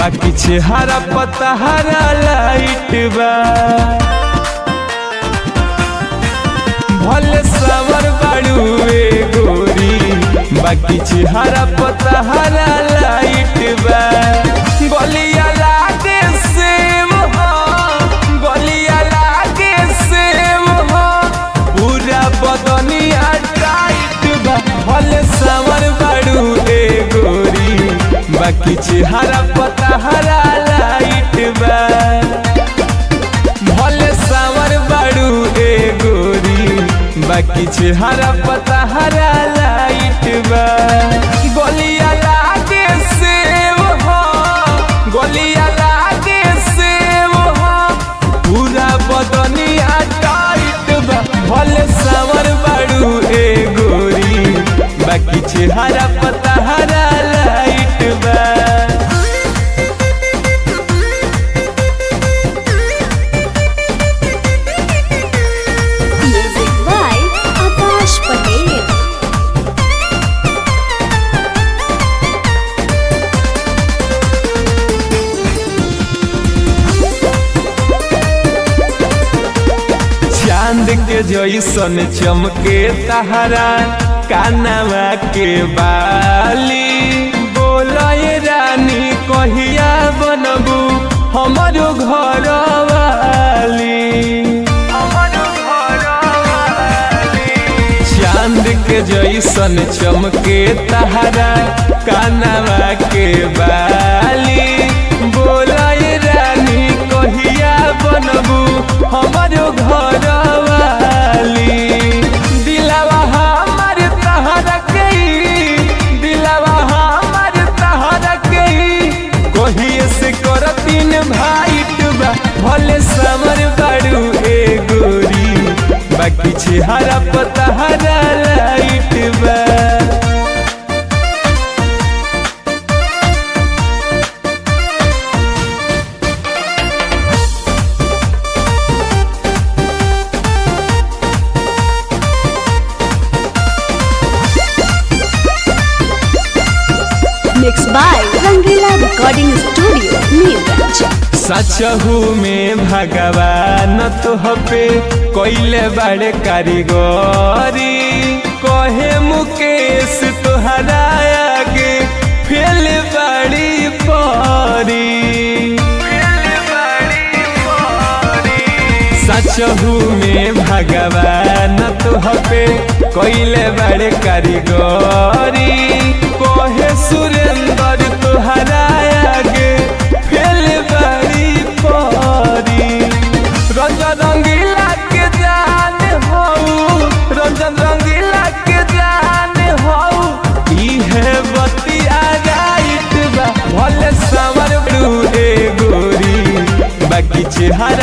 बाकी चेहरा पता हरा लाइट बा भले सावर बाड़ू ए गोरी बाकी चेहरा पता हरा लाइट बा गलिया लागे सेम हो गलिया लागे सेम हो पूरा बदनिया टाइट बा भले सावर बाड़ू ए गोरी बाकी चेहरा पता हरा लाइट बा भले सावर बाड़ू ए गोरी बाकी चेहरा पता हरा लाइट बा गलिया लागे सेव हो गलिया लागे सेव हो पूरा बदनिया टाइट बा भले सावर बाड़ू ए गोरी बाकी चेहरा पता हरा लाइट बा Music by Akash Patel. चांद के जैसन चमके तहरा कानवा के बाली बोलय रानी कहिया बनबू हमारो घर वाली चांद के जैसन चमके तहरा कानवा के बाली बोलय रानी कहिया बनबू हमारो घर वाली दिलवा हमार तहरा के दिलवा हमार तहरा के कहिए से करतीन भाइट बा भले समर बाड़ू ए गोरी बाकी चेहरा पता हरा लाइट बा Mixed by Rangila Recording Studio, Neeraj. सचहू में भगवान तोह पे कोइले बड़े कारीगरी कहे मुकेश तोहरा आगे फेल बड़ी परी सचहू में भगवान तोह पे कोइले बड़े कारीगरी कहे सुरेंद्र तोहरा आगे फेल बड़ी परी रंजन रंगीला के जान हो रंजन रंगीला के जान हो इहे बतिया राइट बा भले समर ब्लू ए गोरी बाकी चेहरा